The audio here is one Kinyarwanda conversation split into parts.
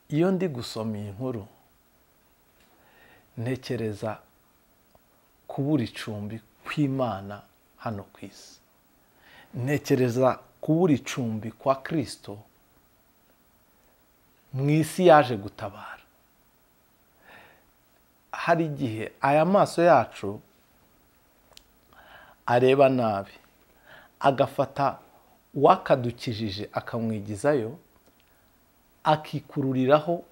iyo ndi gusoma iyi nkuru ntekereza kubura icumbi kw'imana hano ku isi ntekereza kubura icumbi kwa kirisito mu isi yaje gutabara hari igihe aya maso yacu areba nabi agafata uwakadukijije akamwigizayo akikururiraho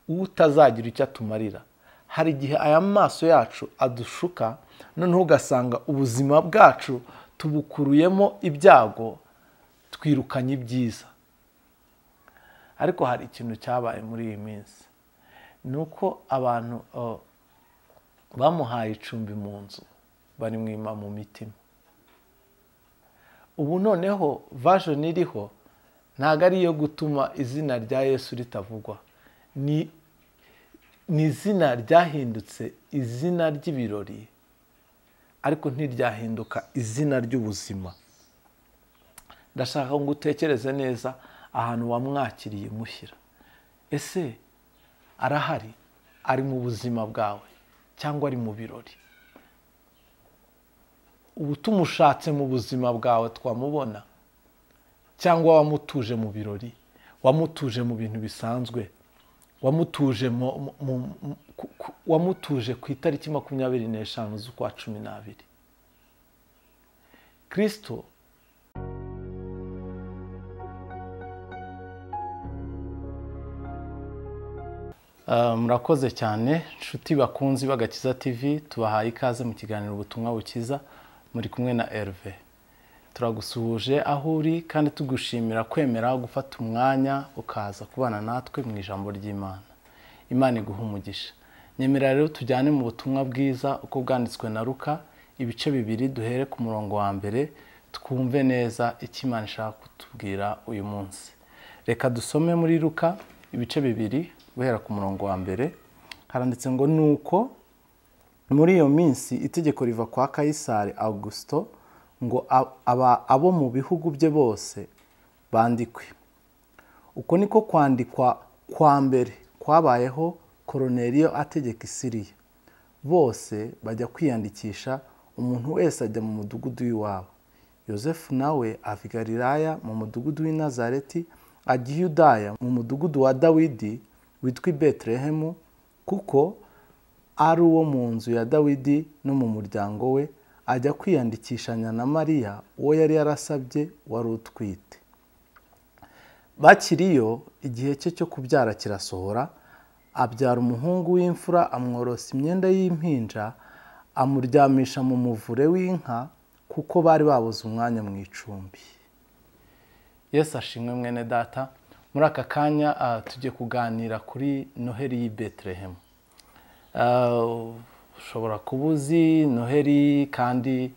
utazagira icyo atumarira hari igihe aya maso yacu adushuka noneho ugasanga ubuzima bwacu tubukuruyemo ibyago twirukanye ibyiza ariko hari ikintu cyabaye muri iyi minsi ni uko abantu bamuhaye icumbi mu nzu barimwima mu mitima ubu noneho vajoni iriho ntabwo ari iyo gutuma izina rya yesu ritavugwa ni izina ryahindutse izina ry'ibirori ariko ntiryahinduka izina ry'ubuzima ndashaka ngo utekereze neza ahantu wamwakiriye mushyira ese arahari ari mu buzima bwawe cyangwa ari mu birori ubu tumushatse mu buzima bwawe twamubona cyangwa wamutuje mu birori wamutuje mu bintu bisanzwe wamutuje ku itariki makumyabiri n'eshanu z'ukwa cumi n'abiri kirisito murakoze cyane inshuti bakunzi b'agakiza tv tubahaye ikaze mu kiganiro ubutumwa bukiza muri kumwe na Herve turagusuhuje aho uri kandi tugushimira kwemera gufata umwanya ukaza kubana natwe mu ijambo ry'imana imana iguha umugisha nyemera rero tujyane mu butumwa bwiza uko bwanditswe na ruka ibice bibiri duhere ku murongo wa mbere twumve neza icyo imana ishaka kutubwira uyu munsi reka dusome muri ruka ibice bibiri guhera ku murongo wa mbere haranditse ngo ni uko muri iyo minsi itegeko riva kwa kayisari augusito ngo abo mu bihugu bye bose bandikwe uko niko kwandikwa kwa mbere kwabayeho koroneriyo ategeka isiriya bose bajya kwiyandikisha umuntu wese ajya mu mudugudu w'iwabo yosefu nawe ava i galilaya mu mudugudu w'i nazareti ajya i yudaya mu mudugudu wa dawidi witwa i betelehemu kuko ari uwo mu nzu ya dawidi no mu muryango we ajya kwiyandikishanya na mariya uwo yari yarasabye wari utwite bakiriyo igihe cye cyo kubyara kirasohora abyara umuhungu w'imfura amworosa imyenda y'impinja amuryamisha mu muvure w'inka kuko bari babuze umwanya mu icumbi yesu ashimwe mwene data muri aka kanya tujye kuganira kuri noheri y'i betelehemu ushobora kuba uzi noheri kandi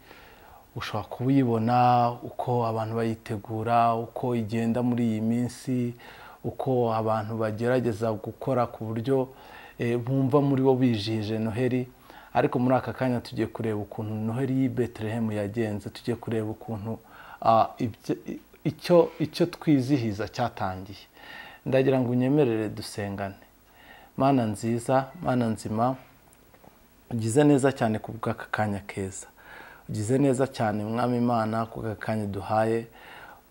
ushobora kuba uyibona uko abantu bayitegura uko igenda muri iyi minsi uko abantu bagerageza gukora ku buryo bumva muri bo bijije noheri ariko muri aka kanya tugiye kureba ukuntu noheri y'i betelehemu yagenze tugiye kureba ukuntu icyo twizihiza cyatangiye ndagira ngo unyemerere dusengane mana nziza mana nzima ugize neza cyane ku bw'aka kanya keza ugize neza cyane mwami imana ku bw'aka kanya duhaye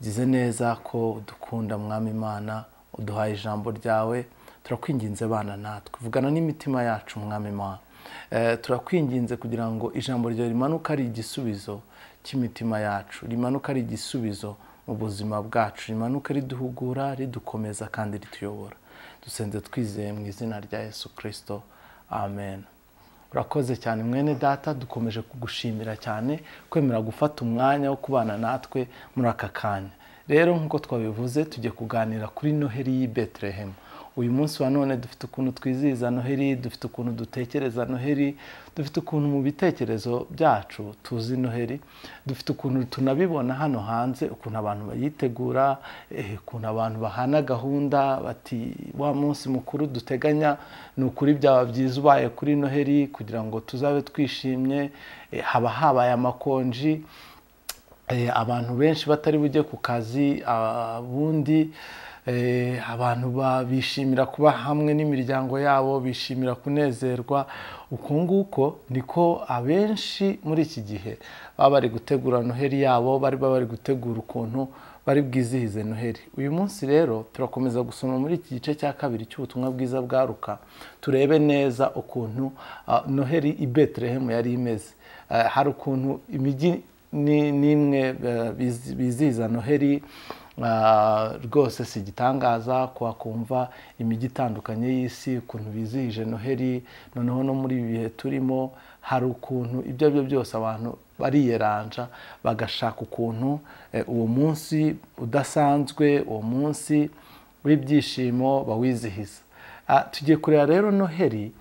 ugize neza ko udukunda mwami imana uduhaye ijambo ryawe turakwinginze bana natwe vugana n'imitima yacu mwami imana turakwinginze kugira ngo ijambo ryawe rimanuke ari igisubizo cy'imitima yacu rimanuke ari igisubizo mu buzima bwacu rimanuke riduhugura ridukomeza kandi rituyobora dusenze twizeye mu izina rya yesu kirisito amen urakoze cyane mwene data dukomeje kugushimira cyane kwemera gufata umwanya wo kubana natwe muri aka kanya rero nk'uko twabivuze tujye kuganira kuri noheri y'i betelehemu uyu munsi wa none dufite ukuntu twizihiza noheri dufite ukuntu dutekereza noheri dufite ukuntu mu bitekerezo byacu tuzi noheri dufite ukuntu tunabibona hano hanze ukuntu abantu bayitegura ukuntu abantu bahana gahunda bati wa munsi mukuru duteganya ni ukuri byaba byiza ubaye kuri noheri kugira ngo tuzabe twishimye haba habaye amakonji abantu benshi batari bujye ku kazi ubundi Eh, abantu ba- bishimira kuba hamwe n'imiryango yabo bishimira kunezerwa uko nguko niko abenshi muri iki gihe baba bari gutegura noheli yabo bari baba bari gutegura ukuntu bari bwizihize noheli uyu munsi rero turakomeza gusoma muri iki gice cya kabiri cy'ubutumwa bwiza bwaruka turebe neza ukuntu ah, noheli i betelehemu yari imeze Eh, hari ukuntu imijyi ni- nimwe eh, bizi- bizihiza noheli ah, rwose si igitangaza kwakumva imijyi itandukanye y'isi ukuntu bizihije noheli noneho no muri ibi bihe turimo hari ukuntu ibyo ari byo byose abantu bariyeranja bagashaka ukuntu eh, uwo munsi udasanzwe uwo munsi w'ibyishimo bawizihiza Ah, tugiye kureba rero noheli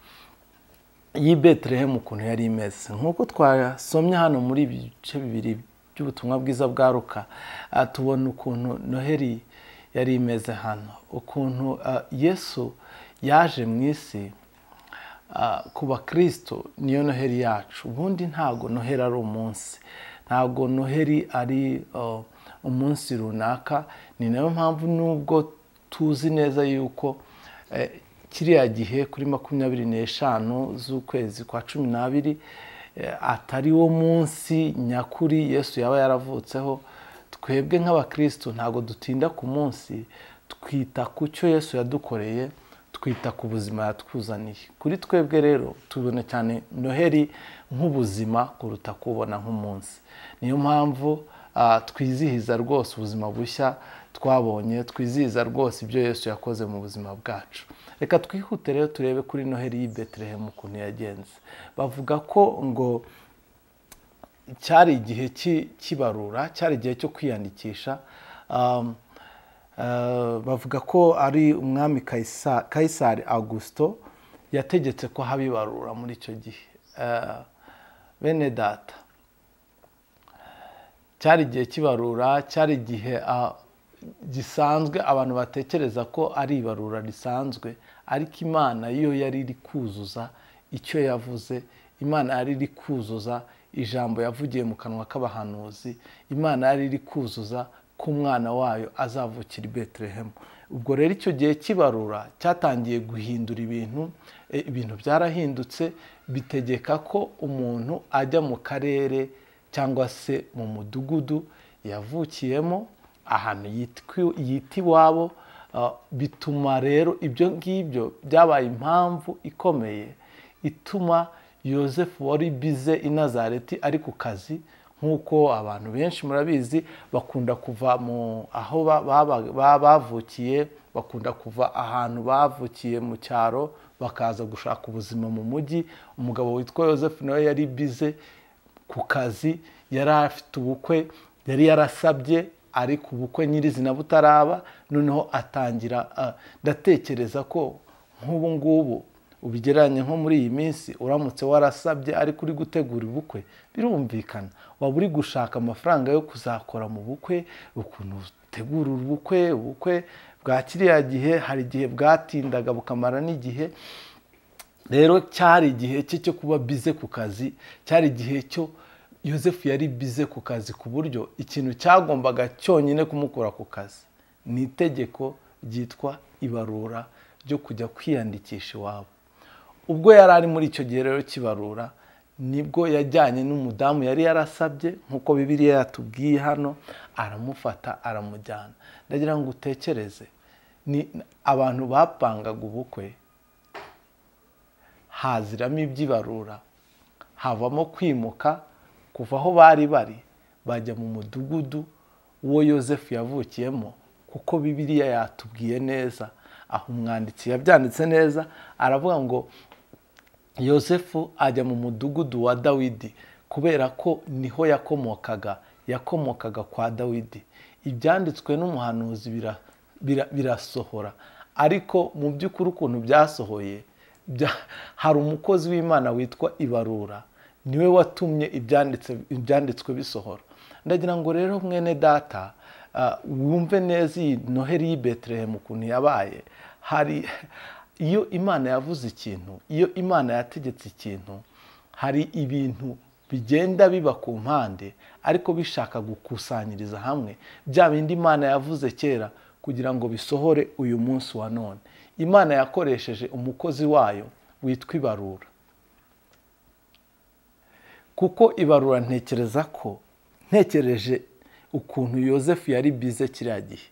y'i betelehemu ukuntu yari imeze nk'uko twasomye hano muri ibi bice bibiri by'ubutumwa bwiza bwaruka tubona ukuntu noheli yari imeze hano ukuntu ah, yesu yaje mu isi Ah, ku bakristo niyo noheli yacu ubundi ntabwo noheli ari umunsi ntabwo noheli ari uh, umunsi runaka ni nayo mpamvu nubwo tuzi neza yuko eh, kiriya gihe kuri makumyabiri n'eshanu z'ukwezi kwa cumi n'abiri eh, atari wo munsi nyakuri yesu yaba yaravutseho twebwe nk'abakristo ntabwo dutinda ku munsi twita ku cyo yesu yadukoreye twita ku buzima yatwuzaniye kuri twebwe rero tubona cyane noheli nk'ubuzima kuruta kubona nk'umunsi niyo mpamvu ah, twizihiza rwose ubuzima bushya twabonye twizihiza rwose ibyo yesu yakoze mu buzima bwacu reka twihute rero turebe kuri noheli y'i betelehemu ukuntu yagenze bavuga ko ngo cyari igihe cy'i- cy'ibarura cyari igihe cyo kwiyandikisha Um, Uh, bavuga ko ari umwami Kaisa- kayisari augusito yategetse ko haba ibarura muri icyo gihe Uh, bene data cyari igihe kibarura cyari igihe ah, gisanzwe abantu batekereza ko ari ibarura risanzwe ariko imana yo yari iri kuzuza icyo yavuze imana yari iri kuzuza ijambo yavugiye mu kanwa k'abahanuzi imana yari iri kuzuza ko umwana wayo azavukira i betelehemu ubwo rero icyo gihe kibarura cyatangiye guhindura ibintu e, ibintu byarahindutse bitegeka ko umuntu ajya mu karere cyangwa se mu mudugudu yavukiyemo ahantu yitwi- yita iwabo ah, bituma rero ibyo ngibyo byabaye impamvu ikomeye ituma yosefu wari bize i nazareti ari ku kazi nk'uko abantu benshi murabizi bakunda kuva mu aho ba- baba- ba- bavukiye bakunda kuva ahantu bavukiye mu cyaro bakaza gushaka ubuzima mu mujyi umugabo witwa yosefu nawe yari bize ku kazi yari afite ubukwe yari yarasabye ariko ubukwe nyirizina butaraba noneho atangira ah, ndatekereza ko nk'ubu ngubu ubigereranye nko muri iyi minsi uramutse warasabye ariko uri gutegura ubukwe birumvikana waba uri gushaka amafaranga yo kuzakora mu bukwe ukuntu utegura ubukwe ubukwe bwa kiriya gihe hari igihe bwatindaga bukamara n'igihe rero cyari igihe cye cyo kuba bize ku kazi cyari igihe cyo yosefu yari bize ku kazi ku buryo ikintu cyagombaga cyonyine kumukura ku kazi ni itegeko ryitwa ibarura ryo kujya kwiyandikisha iwabo ubwo yari ari muri icyo gihe rero kibarura nibwo yajyanye n'umudamu yari yarasabye nk'uko bibiriya yatubwiye hano aramufata aramujyana ndagira ngo utekereze ni abantu bapangaga ubukwe haziramo iby'ibarura havamo kwimuka kuva aho bari bari bajya mu mudugudu uwo yosefu yavukiyemo kuko bibiliya yatubwiye neza aho umwanditsi yabyanditse neza aravuga ngo yosefu ajya mu mudugudu wa dawidi kubera ko niho yakomokaga yakomokaga kwa dawidi ibyanditswe n'umuhanuzi bira- bira- birasohora ariko mu by'ukuri ukuntu byasohoye bya- hari umukozi w'imana witwa ibarura niwe watumye ibyanditse- ibyanditswe bisohora ndagira ngo rero mwene data ah, wumve neza iyi noheli y'i betelehemu ukuntu yabaye hari iyo imana yavuze ikintu iyo imana yategetse ikintu hari ibintu bigenda biba ku mpande ariko bishaka gukusanyiriza hamwe bya bindi imana yavuze kera kugira ngo bisohore uyu munsi wa none imana yakoresheje umukozi wayo witwa ibarura kuko ibarura ntekereza ko ntekereje ukuntu yosefu yari bize kiriya gihe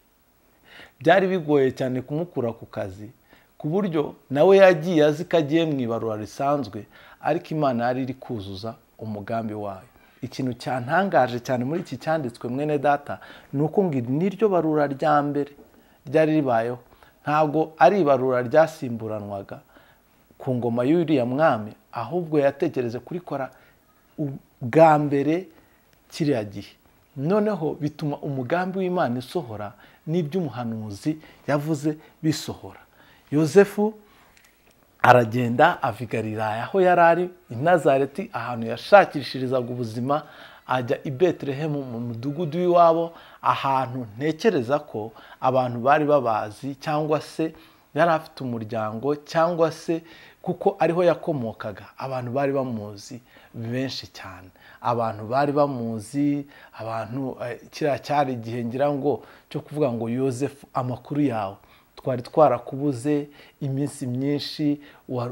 byari bigoye cyane kumukura ku kazi ku buryo nawe yagiye azi ko agiye mu ibarura risanzwe ariko imana yari iri kuzuza umugambi wayo ikintu cyantangaje cyane muri iki cyanditswe mwene data ni uko ngo iri niryo barura rya mbere ryari ribayeho ntabwo ari ibarura ryasimburanwaga ku ngoma y'uriya mwami ahubwo yatekereze kurikora bwa mbere kiriya gihe noneho bituma umugambi w'imana isohora n'iby'umuhanuzi yavuze bisohora yosefu aragenda avigarira aho yari ari i nazareti ahantu yashakishirizaga ubuzima ajya i betelehemu mu mudugudu w'iwabo ahantu ntekereza ko abantu bari babazi cyangwa se yari afite umuryango cyangwa se kuko ariho yakomokaga abantu bari bamuzi benshi cyane abantu bari bamuzi abantu kiriya cyari igihe ngira ngo cyo kuvuga ngo yosefu amakuru yawe twari twarakubuze iminsi myinshi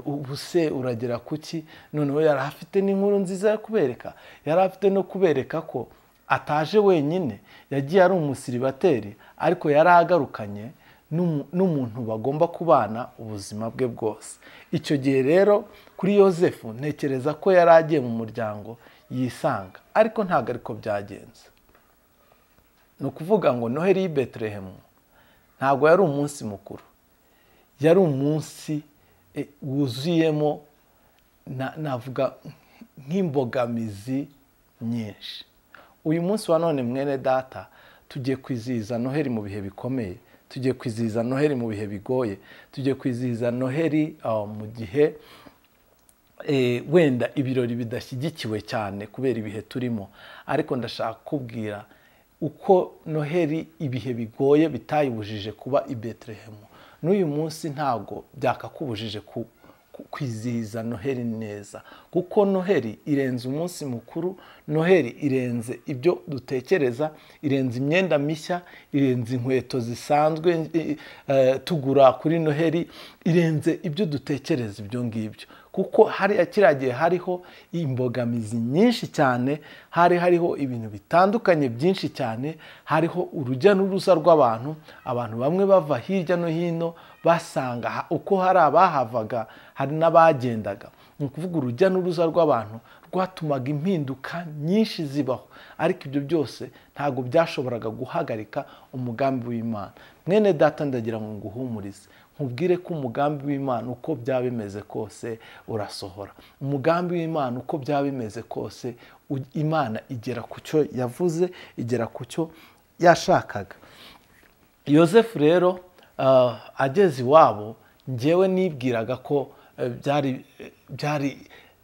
ubuse uragera ku ki noneho yari afite n'inkuru nziza yo kubereka yari afite no kubereka ko ataje wenyine yagiye ari umusiribateri ariko yari agarukanye n'umuntu bagomba kubana ubuzima bwe bwose icyo gihe rero kuri yosefu ntekereza ko yari agiye mu muryango yisanga ariko ntabwo ariko byagenze ni ukuvuga ngo noheli y'i betelehemu ntabwo yari umunsi mukuru yari umunsi wuzuyemo navuga nk'imbogamizi nyinshi uyu munsi wa none mwene data tugiye kwizihiza noheli mu bihe bikomeye tugiye kwizihiza noheli mu bihe bigoye tugiye kwizihiza noheli mu gihe wenda ibirori bidashyigikiwe cyane kubera ibihe turimo ariko ndashaka kubwira uko noheli ibihe bigoye bitayibujije kuba i betelehemu n'uyu munsi ntabwo byakakubujije kwizihiza noheli neza kuko noheli irenze umunsi mukuru noheli irenze ibyo dutekereza irenze imyenda mishya irenze inkweto zisanzwe tugura kuri noheli irenze ibyo dutekereza ibyo ngibyo kuko hariya kiriya gihe hariho imbogamizi nyinshi cyane hari hariho ibintu bitandukanye byinshi cyane hariho urujya n'uruza rw'abantu abantu bamwe bava hirya no hino basanga uko hari abahavaga hari n'abagendaga ni ukuvuga urujya n'uruza rw'abantu rwatumaga impinduka nyinshi zibaho ariko ibyo byose ntabwo byashoboraga guhagarika umugambi w'imana mwene data ndagira ngo nguhumurize nkubwire ko umugambi w'imana uko byaba bimeze kose urasohora umugambi w'imana uko byaba bimeze kose imana igera ku cyo yavuze igera ku cyo yashakaga yosefu rero ageze iwabo ngewe nibwiraga ko byari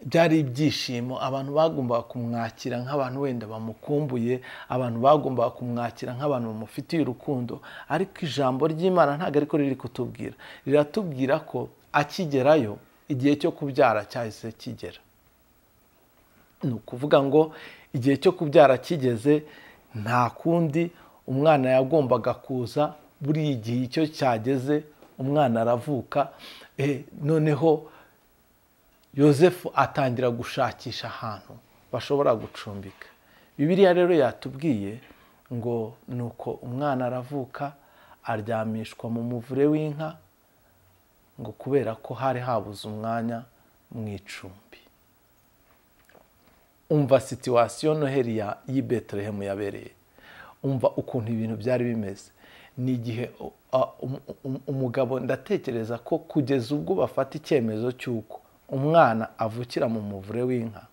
byari ibyishimo abantu bagombaga kumwakira nk'abantu wenda bamukumbuye abantu bagombaga kumwakira nk'abantu bamufitiye urukundo ariko ijambo ry'imana ntabwo ariko riri kutubwira riratubwira ko akigerayo igihe cyo kubyara cyahise kigera ni ukuvuga ngo igihe cyo kubyara kigeze nta kundi umwana yagombaga kuza buri gihe icyo cyageze umwana aravuka noneho yosefu atangira gushakisha ahantu bashobora gucumbika bibiriya rero yatubwiye ngo ni uko umwana aravuka aryamishwa mu muvure w'inka ngo kubera ko hari habuze umwanya mu icumbi umva situwasiyo noheli y'i betelehemu yabereye umva ukuntu ibintu byari bimeze ni igihe umugabo ndatekereza ko kugeza ubwo bafata icyemezo cy'uko umwana avukira mu muvure w'inka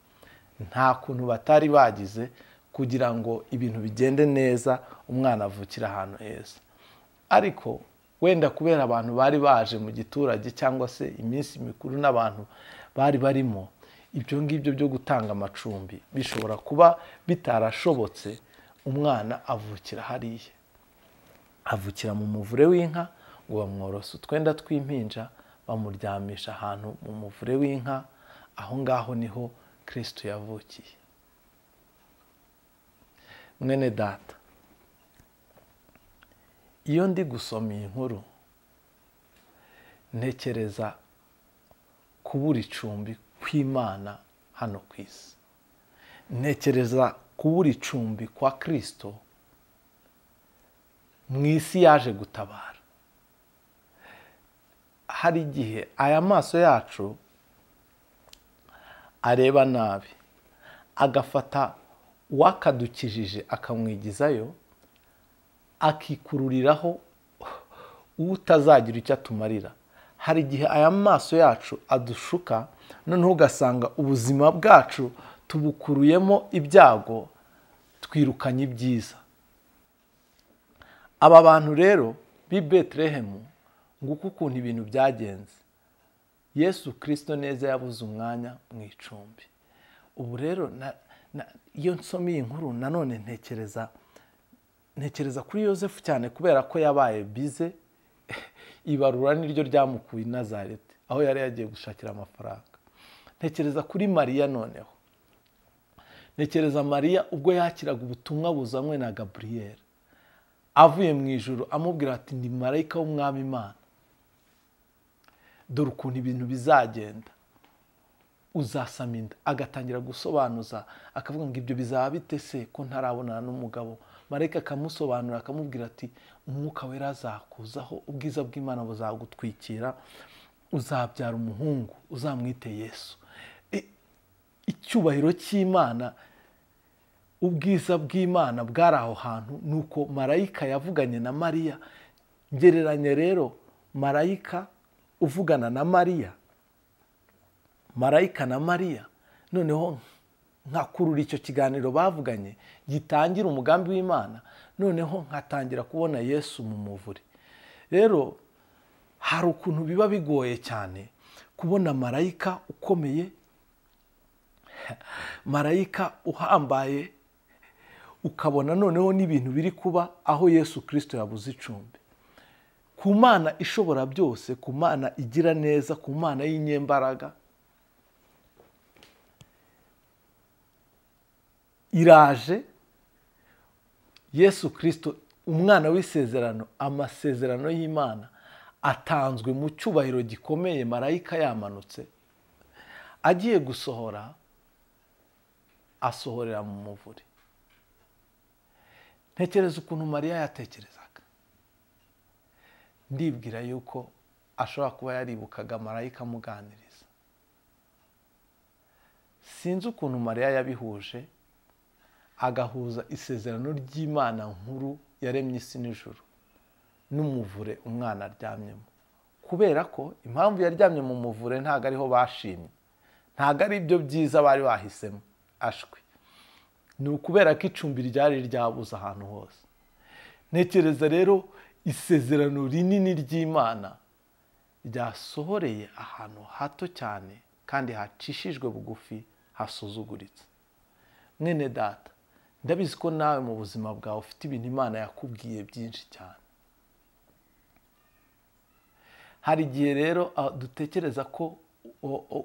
nta kuntu batari bagize kugira ngo ibintu bigende neza umwana avukire ahantu heza ariko wenda kubera abantu bari baje mu giturage cyangwa se iminsi mikuru n'abantu bari barimo ibyo ngibyo byo gutanga amacumbi bishobora kuba bitarashobotse umwana avukira hariya avukira mu muvure w'inka ngo bamworose utwenda tw'impinja bamuryamisha ahantu mu muvure w'inka aho ngaho niho kirisito yavukiye mwene data iyo ndi gusoma iyi nkuru ntekereza kubura icumbi kw'imana hano ku isi ntekereza kubura icumbi kwa kirisito mu isi yaje gutabara hari igihe aya maso yacu areba nabi agafata uwakadukijije akamwigizayo akikururiraho utazagira icyo atumarira hari igihe aya maso yacu adushuka noneho ugasanga ubuzima bwacu tubukuruyemo ibyago twirukanye ibyiza aba bantu rero b'i betelehemu nguko ukuntu ibintu byagenze yesu kirisito neza yabuze umwanya mu icumbi ubu rero iyo nsoma iyi nkuru nanone ntekereza ntekereza kuri yosefu cyane kubera ko yabaye bize ibarura niryo ryamukuye nazareti aho yari yagiye gushakira amafaranga ntekereza kuri mariya noneho ntekereza mariya ubwo yakiraga ubutumwa buzanywe na gaburiyeri avuye mu ijoro amubwira ati ni marayika w'umwami imana dore ukuntu ibintu bizagenda uzasama inda agatangira gusobanuza akavuga ngo ibyo bizaba bite se ko ntarabonana n'umugabo marayika akamusobanura akamubwira ati umwuka wera azakuzaho ubwiza bw'imana buzagutwikira uzabyara umuhungu uzamwite yesu icyubahiro cy'imana ubwiza bw'imana bwari aho hantu ni uko marayika yavuganye na mariya gereranya rero marayika uvugana na mariya marayika na mariya noneho nkakurura icyo kiganiro bavuganye gitangira umugambi w'imana noneho nkatangira kubona yesu mu muvure rero hari ukuntu biba bigoye cyane kubona marayika ukomeye marayika uhambaye ukabona noneho n'ibintu biri kuba aho yesu kirisito yabuze icumbi ku mana ishobora byose ku mana igira neza ku mana y'inyembaraga iraje yesu kirisito umwana w'isezerano amasezerano y'imana atanzwe mu cyubahiro gikomeye marayika yamanutse agiye gusohora asohorera mu muvure ntekereza ukuntu mariya yatekereza ndibwira yuko ashobora kuba yaribukaga marayika amuganiriza sinzi ukuntu mariya yabihuje agahuza isezerano ry'imana nkuru yaremye isi n'ijoro n'umuvure umwana aryamyemo kubera ko impamvu yaryamye mu muvure ntabwo ariho bashimye ntabwo ari ibyo byiza bari bahisemo ashwi ni ukubera ko icumbi ryari ryabuze ahantu hose ntekereza rero isezerano rinini ry'imana ryasohoreye ahantu hato cyane kandi hacishijwe bugufi hasuzuguritse mwene data ndabizi ko nawe mu buzima bwawe ufite ibintu imana yakubwiye byinshi cyane hari igihe rero dutekereza ko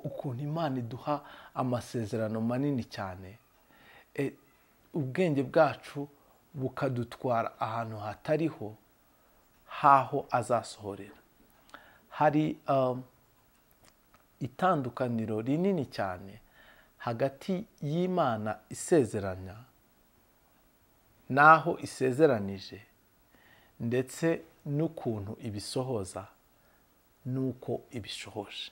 ukuntu imana iduha amasezerano manini cyane ubwenge bwacu bukadutwara ahantu hatariho haho azasohorera hari itandukaniro rinini cyane hagati y'imana isezeranya n'aho isezeranije ndetse n'ukuntu ibisohoza n'uko ibishohoje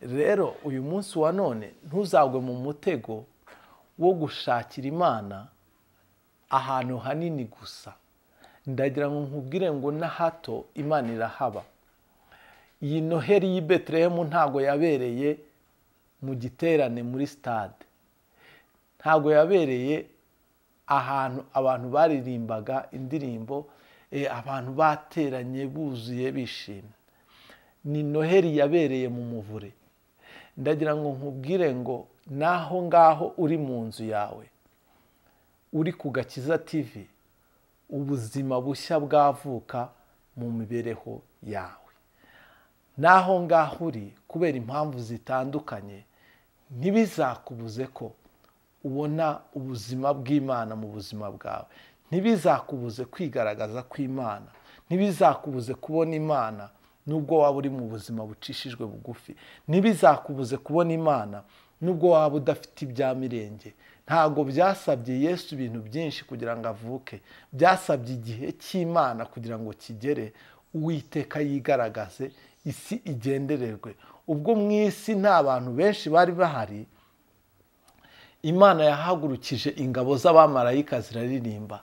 rero uyu munsi wa none ntuzagwe mu mutego wo gushakira imana ahantu hanini gusa ndagira ngo nkubwire ngo na hato imana irahaba iyi noheri y'i betelehemu ntabwo yabereye mu giterane muri sitade ntabwo yabereye ahantu abantu baririmbaga indirimbo abantu bateranye buzuye bishimye ni noheri yabereye mu muvure ndagira ngo nkubwire ngo naho ngaho uri mu nzu yawe uri ku gakiza tivi ubuzima bushya bwavuka mu mibereho yawe naho ngaho uri kubera impamvu zitandukanye ntibizakubuze ko ubona ubuzima bw'imana mu buzima bwawe ntibizakubuze kwigaragaza kw'imana ntibizakubuze kubona imana nubwo waba uri mu buzima bucishijwe bugufi ntibizakubuze kubona imana nubwo waba udafite ibya mirenge ntabwo byasabye yesu ibintu byinshi kugira ngo avuke byasabye igihe cy'imana kugira ngo kigere uwiteka yigaragaze isi igendererwe ubwo mu isi nta bantu benshi bari bahari imana yahagurukije ingabo z'abamarayika ziraririmba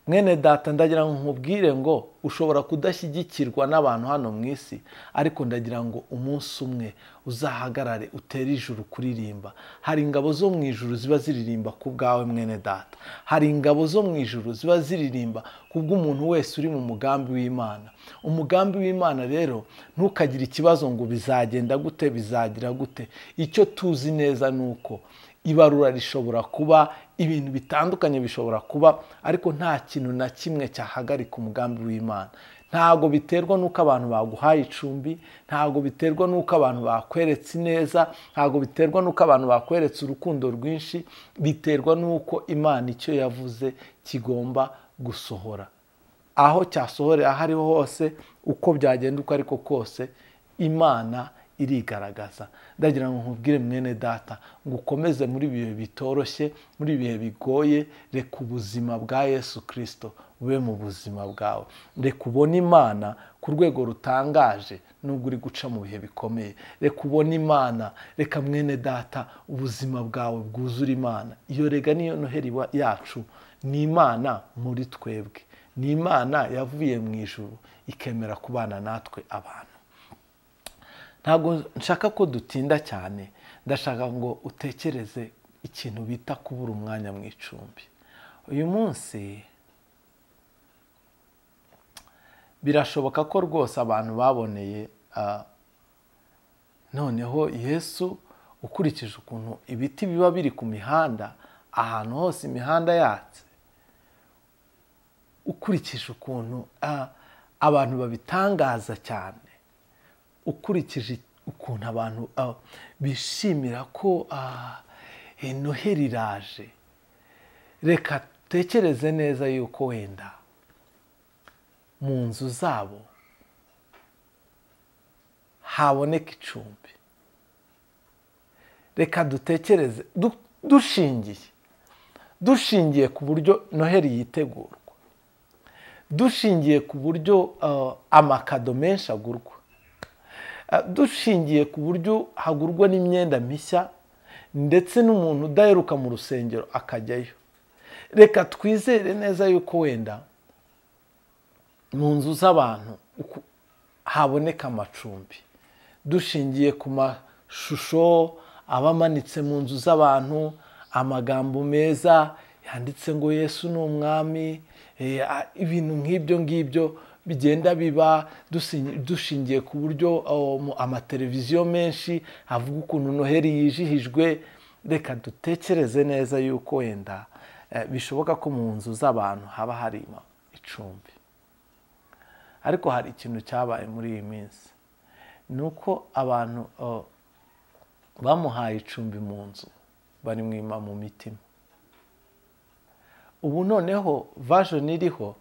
mwene data ndagira ngo nkubwire ngo ushobora kudashyigikirwa n'abantu hano mu isi ariko ndagira ngo umunsi umwe uzahagarare utere ijuru kuririmba hari ingabo zo mu ijuru ziba ziririmba ku bwawe mwene data hari ingabo zo mu ijuru ziba ziririmba ku bw'umuntu wese uri mu mugambi w'imana umugambi w'imana rero ntukagire ikibazo ngo bizagenda gute bizagira gute icyo tuzi neza ni uko ibarura rishobora kuba ibintu bitandukanye bishobora kuba ariko nta kintu na kimwe cyahagarika umugambi w'imana ntabwo biterwa n'uko abantu baguhaye icumbi ntabwo biterwa n'uko abantu bakweretse ineza ntabwo biterwa n'uko abantu bakweretse urukundo rwinshi biterwa n'uko imana icyo yavuze kigomba gusohora aho cyasohorera aho ariho hose uko byagenda uko ariko kose imana irigaragaza ndagira ngo nkubwire mwene data ngo ukomeze muri ibi bihe bitoroshye muri ibi bihe bigoye reka ubuzima bwa yesu kirisito bube mu buzima bwawe reka ubone imana ku rwego rutangaje nubwo uri guca mu bihe bikomeye reka ubone imana reka mwene data ubuzima bwawe bwuzura imana iyo rega niyo noheri yacu ni imana muri twebwe ni imana yavuye mu ijuru ikemera kubana natwe abantu ntabwo nshaka ko dutinda cyane ndashaka ngo utekereze ikintu bita kubura umwanya mu icumbi uyu munsi birashoboka ko rwose abantu baboneye noneho yesu ukurikije ukuntu ibiti biba biri ku mihanda ahantu hose imihanda yatse ukurikije ukuntu abantu babitangaza cyane ukurikije ukuntu abantu bishimira ko noheri iraje reka dutekereze neza yuko wenda mu nzu zabo haboneka icumbi reka dutekereze dushingiye dushingiye ku buryo noheri yitegurwa dushingiye ku buryo amakado menshi agurwa dushingiye ku buryo hagurwa n'imyenda mishya ndetse n'umuntu udaheruka mu rusengero akajyayo reka twizere neza yuko wenda mu nzu z'abantu haboneka amacumbi dushingiye ku mashusho aba amanitse mu nzu z'abantu amagambo meza yanditse ngo yesu ni umwami ibintu nk'ibyo ngibyo bigenda biba dushingiye ku buryo amateleviziyo menshi avuga ukuntu noheri yijihijwe reka dutekereze neza yuko wenda bishoboka ko mu nzu z'abantu haba hari icumbi ariko hari ikintu cyabaye muri iyi minsi ni uko abantu bamuhaye icumbi mu nzu barimwima mu mitima ubu noneho vajoni iriho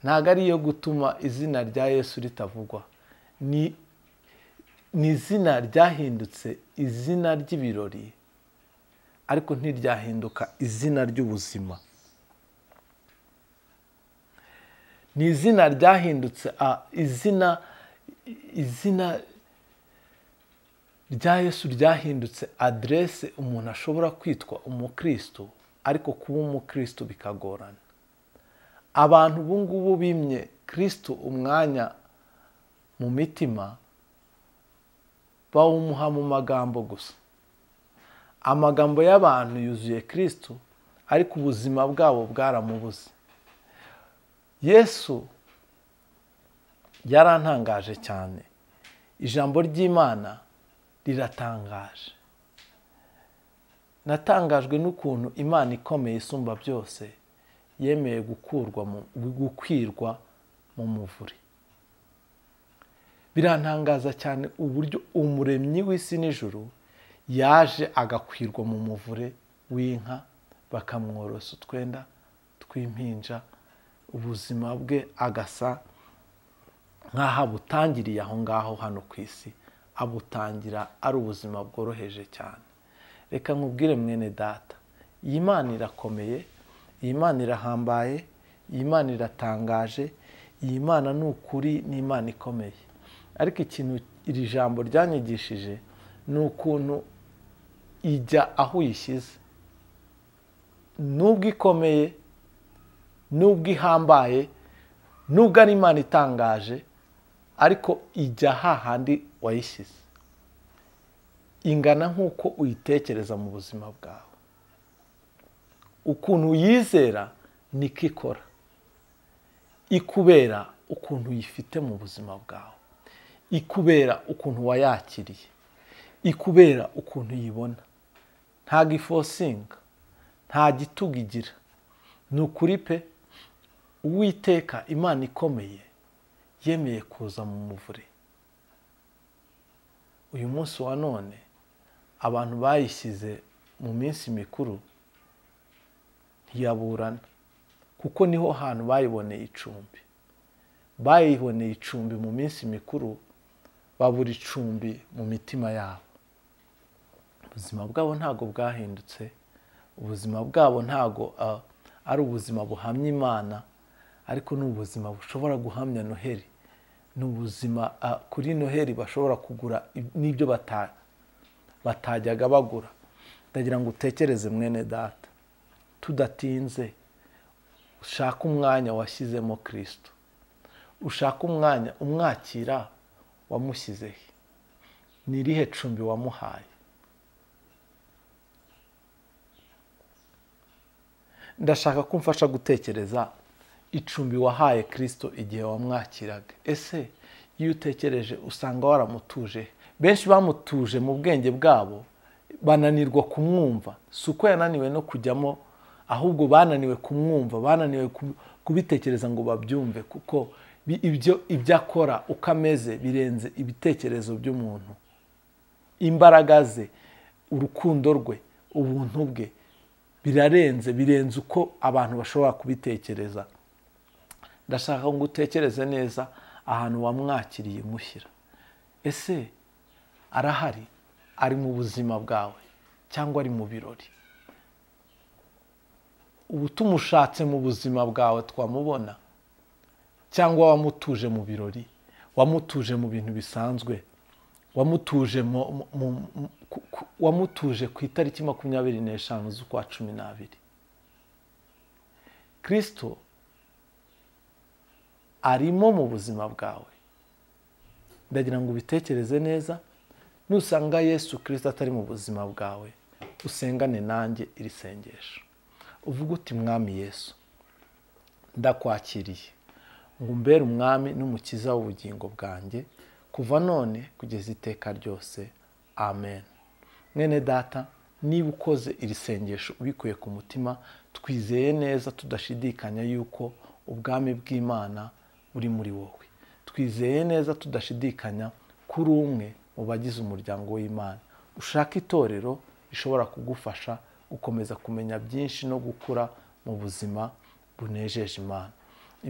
ntabwo ari iyo gutuma izina rya yesu ritavugwa ni izina ryahindutse izina ry'ibirori ariko ntiryahinduka izina ry'ubuzima ni izina ryahindutse izina izina rya yesu ryahindutse aderese umuntu ashobora kwitwa umukristo ariko kuba umukristo bikagorana abantu ubu ngubu bimye kirisito umwanya mu mitima bawumuha mu magambo gusa amagambo y'abantu yuzuye kirisito ariko ubuzima bwabo bwaramubuze yesu yarantangaje cyane ijambo ry'imana riratangaje natangajwe n'ukuntu imana ikomeye isumba byose yemeye gukwirwa mu muvure birantangaza cyane uburyo umuremyi w'isi n'ijoro yaje agakwirwa mu muvure w'inka bakamworosa utwenda tw'impinja ubuzima bwe agasa nk'aho abutangiriye aho ngaho hano ku isi abutangira ari ubuzima bworoheje cyane reka nkubwire mwene data iyi mana irakomeye iyi mana irahambaye iyi mana iratangaje iyi mana ni ukuri ni imana ikomeye ariko ikintu iri jambo ryanyigishije ni ukuntu ijya aho uyishyize nubwo ikomeye nubwo ihambaye nubwo ari imana itangaje ariko ijya hahandi wayishyize ingana nk'uko uyitekereza mu buzima bwawe ukuntu uyizera niko ikora ikubera ukuntu uyifite mu buzima bwawe ikubera ukuntu wayakiriye ikubera ukuntu uyibona nta gifosinga nta gitugu igira ni ukuri pe uwiteka imana ikomeye yemeye kuza mu muvure uyu munsi wa none abantu bayishyize mu minsi mikuru ntiyaburana kuko niho hantu bayiboneye icumbi bayiboneye icumbi mu minsi mikuru babura icumbi mu mitima yabo ubuzima bwabo ntabwo bwahindutse ubuzima bwabo ntabwo ari ubuzima buhamya imana ariko ni ubuzima bushobora guhamya noheli ni ubuzima kuri noheli bashobora kugura n'ibyo batajyaga bagura ndagira ngo utekereze mwene data tudatinze ushaka umwanya washyizemo kirisito ushaka umwanya umwakira wamushyizeho ni irihe cumbi wamuhaye ndashaka ko umfasha gutekereza icumbi wahaye kirisito igihe wamwakiraga ese iyo utekereje usanga waramutuje benshi bamutuje mu bwenge bwabo bananirwa kumwumva si uko yananiwe no kujyamo ahubwo bananiwe kumwumva bananiwe kubitekereza ngo babyumve kuko ibyo ibyo akora uko ameze birenze ibitekerezo by'umuntu imbaraga ze urukundo rwe ubuntu bwe birarenze birenze uko abantu bashobora kubitekereza ndashaka ngo utekereze neza ahantu wamwakiriye mushyira ese arahari ari mu buzima bwawe cyangwa ari mu birori ubu tumushatse mu buzima bwawe twamubona cyangwa wamutuje mu birori wamutuje mu bintu bisanzwe wamutuje wamutuje ku itariki makumyabiri n'eshanu z'ukwa cumi n'abiri kirisito arimo mu buzima bwawe ndagira ngo ubitekereze neza nusanga yesu kirisito atari mu buzima bwawe usengane nanjye iri sengesho uvuga uti mwami yesu ndakwakiriye ngo umbere umwami n'umukiza w'ubugingo bwanjye kuva none kugeza iteka ryose amen mwene data niba ukoze iri sengesho ubikuye ku mutima twizeye neza tudashidikanya yuko ubwami bw'imana buri muri wowe twizeye neza tudashidikanya kuri umwe mu bagize umuryango w'imana ushaka itorero rishobora kugufasha gukomeza kumenya byinshi no gukura mu buzima bunejeje imana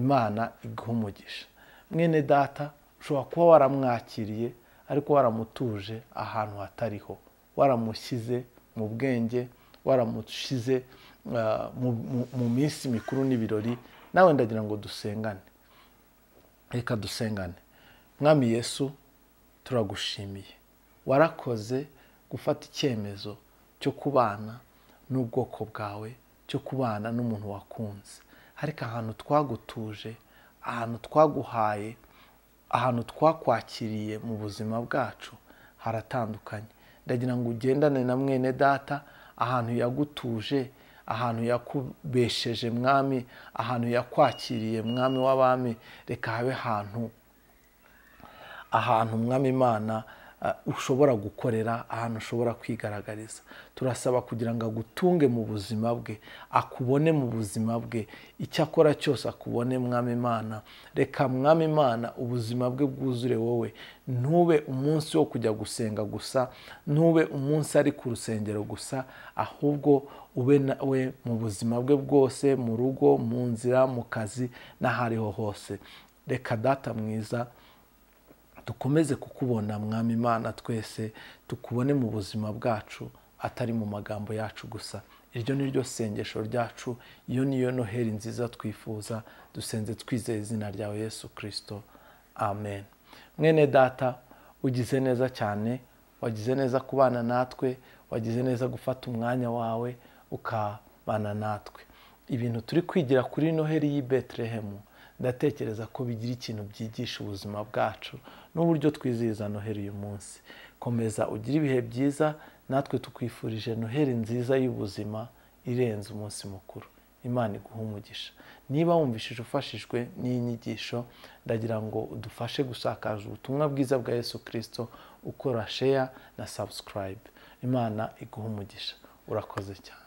imana iguha umugisha mwene data ushobora kuba waramwakiriye ariko waramutuje ahantu hatariho waramushyize mu bwenge waramushyize mu minsi mikuru n'ibirori nawe ndagira ngo dusengane reka dusengane mwami yesu turagushimiye warakoze gufata icyemezo cyo kubana n'ubwoko bwawe cyo kubana n'umuntu wakunze ariko ahantu twagutuje ahantu twaguhaye ahantu twakwakiriye mu buzima bwacu haratandukanye ndagira ngo ugendane na mwene data ahantu yagutuje ahantu yakubesheje mwami ahantu yakwakiriye mwami w'abami reka habe ahantu ahantu mwami imana ushobora gukorera ahantu ushobora kwigaragariza turasaba kugira ngo agutunge mu buzima bwe akubone mu buzima bwe icyo akora cyose akubone mwami imana reka mwami imana ubuzima bwe bwuzure wowe ntube umunsi wo kujya gusenga gusa ntube umunsi ari ku rusengero gusa ahubwo ube nawe mu buzima bwe bwose mu rugo mu nzira mu kazi n'aho ariho hose reka data mwiza dukomeze kukubona mwami imana twese tukubone mu buzima bwacu atari mu magambo yacu gusa iryo ni ryo sengesho ryacu iyo niyo noheri nziza twifuza dusenze twizeye izina ryawe yesu kirisito amen mwene data ugize neza cyane wagize neza kubana natwe wagize neza gufata umwanya wawe ukabana natwe ibintu turi kwigira kuri noheri y'i betelehemu ndatekereza ko bigira ikintu byigisha ubuzima bwacu n'uburyo twizihiza noheri uyu munsi komeza ugire ibihe byiza natwe tukwifurije noheri nziza y'ubuzima irenze umunsi mukuru imana iguha umugisha niba wumvishije ufashijwe n'iyi nyigisho ndagira ngo udufashe gusakaza ubutumwa bwiza bwa yesu kirisito ukora sheya na sabusikarayibe imana iguha umugisha urakoze cyane